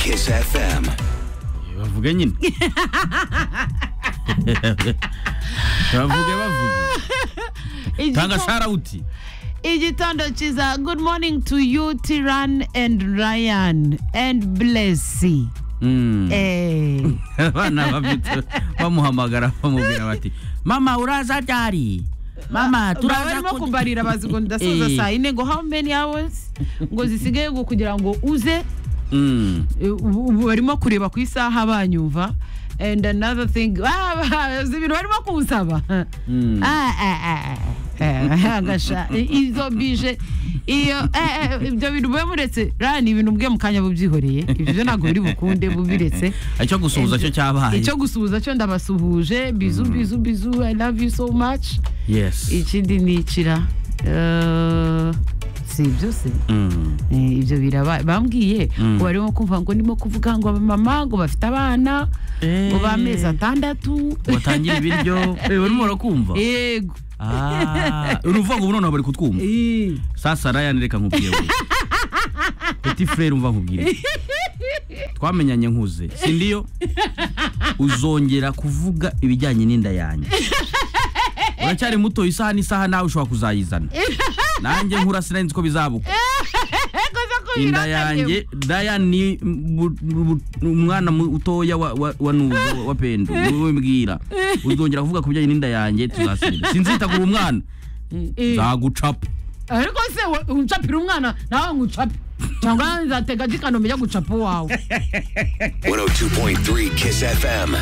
Kiss FM. bavuga nyine bavuge bavuge tanga sharawuti igitondo cyiza good morning to you tiran and ryan and blessy Mm. eh abana babyutse bamuhamagara bamubwira bati mama uraza ryari mama baba turaza barimo ku- kubarira bazi ngo ndasoza Eh. saa yine ngo how many hours ngo zisigaye ngo kugira ngo uze Mm. Eh, ubu ubu barimo kureba ku isaha banyumva and another thing Ah, bazi ibintu barimo kunsaba Mm. Ah, ah, ah, ah. agasha izo bije iyo eh, eh, ibyo bintu mube muretse ra ni ibintu mbwe mu kanya bubyihoreye ibyo byo ntabwo biri bukunde bubiretse icyo gusuhuza cyo cyabaye icyo gusuhuza cyo ndabasuhuje bizu bizu bizu i love you so much yes ikindi ni ikira Eh, si ibyo se Mm. Eh, ibyo biraba bambwiye Mm. ngo barimo kumva ngo ndimo kuvuga ngo abamama ngo bafite abana Eh. ngo b'amezi atandatu batangira ibiryo Eh, urimo urakumva yego Ah, uruvuga ngo bunono bari kutwumva Eh. sasa ryan reka nkubwire we petit frere umva nkubwire twamenyanye nkuze si ndiyo uzongera kuvuga ibijyanye n'inda yanjye uracyari muto isaha n'isaha nawe ushobora kuzayizana nanjye nkura sinari ko bizabuka Ego zo kubiranganya. inda yanjye ryan ni bu- bu- umwana mutoya wa, wa, wa, nuzo wa pendo niwe mbwira uzongera kuvuga ku bijyanye n'inda yanjye tuzasinda sinzitagura umwana Eh, nzagucapa ariko se we- uncapira umwana nawe ngo ucape cyangwa nzatega jikano mujya gucapa uwawe 102.3 Kiss FM.